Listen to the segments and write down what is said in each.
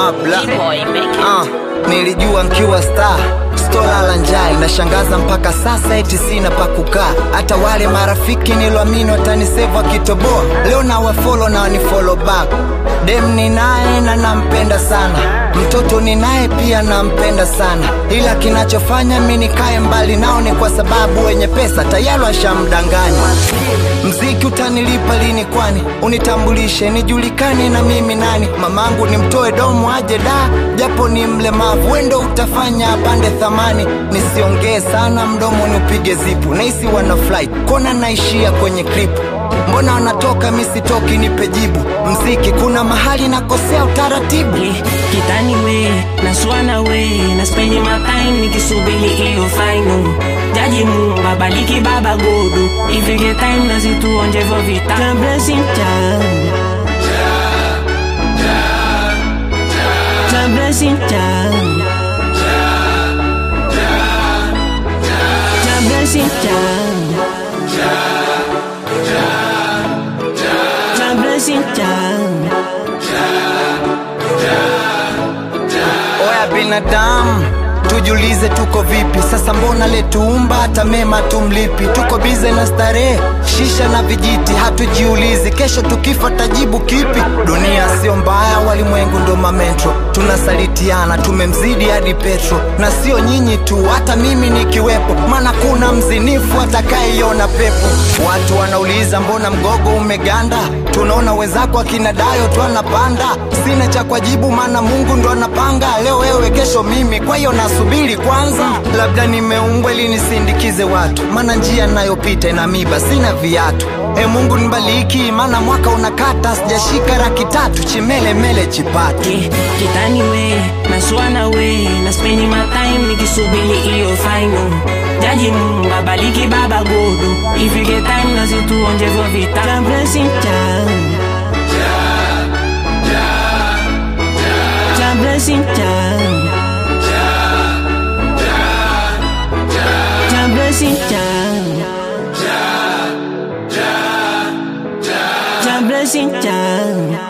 mabla Boy, make it. Ah, nilijua nkiwa star stolala njaa inashangaza mpaka sasa eti sina pa kukaa hata wale marafiki niloamini watanisevu akitoboa leo na wafolo na wanifolo back dem ni naye na nampenda sana mtoto ni naye pia nampenda sana ila kinachofanya mi nikae mbali nao ni kwa sababu wenye pesa tayari washamdanganya mziki utanilipa lini kwani unitambulishe nijulikane na mimi nani mamangu nimtoe domo aje da japo ni mlemavu wendo utafanya apande thamani nisiongee sana mdomo ni upige zipu naisi wana flight kona naishia kwenye klipu mbona wanatoka misitoki nipe jibu mziki kuna mahali nakosea utaratibu Yeah, kitani we naswana we na spendi matai nikisubili hiyo final jaji mungu babaliki baba godu ifike time na zituonje vo vita Ja blessing ja Ja blessing ja Ja blessing ja Ja blessing ja oya binadamu tujulize tuko vipi sasa mbona letuumba hata mema tumlipi tuko bize na starehe shisha na vijiti hatujiulizi kesho tukifa tajibu kipi dunia sio mbaya walimwengu ndo mametro tunasalitiana tumemzidi hadi petro na sio nyinyi tu hata mimi nikiwepo maana kuna mzinifu atakaiona pepo watu wanauliza mbona mgogo umeganda tunaona wenzako akina dayo tu anapanda sina cha kwajibu maana mungu ndo anapanga leo wewe kesho mimi kwa hiyo nasubiri kwanza labda nimeumbwa ili nisindikize watu maana njia nayopita ina miba sina viatu e mungu nibaliki maana mwaka unakata sijashika raki tatu chimelemele chipatu Yeah, kitani we naswana we na spendi matime nikisubili hiyo final jaji mungu babaliki baba godu ifike time na zituonje vo vita Ja blessing ja Ja blessing ja Ja blessing ja Ja blessing ja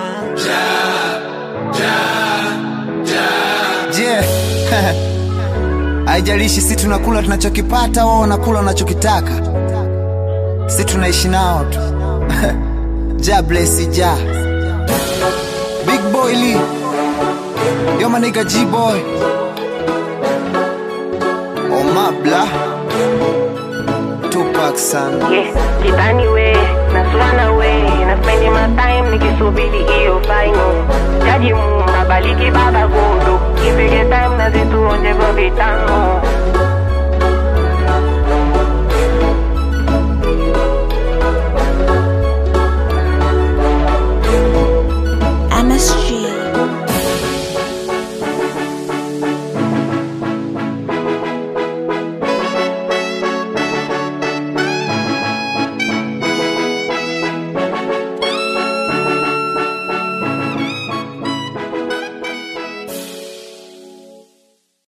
je haijalishi si tunakula tunachokipata wao wanakula wanachokitaka si tunaishi nao tu ja blesi ja big boy lee yo maniga g boy omabla tupak sana Yes, kitani we naswana we na spendi matime nikisubiri hiyo final jaji mungu babaliki baba godo ifike time na zituonje vo vitano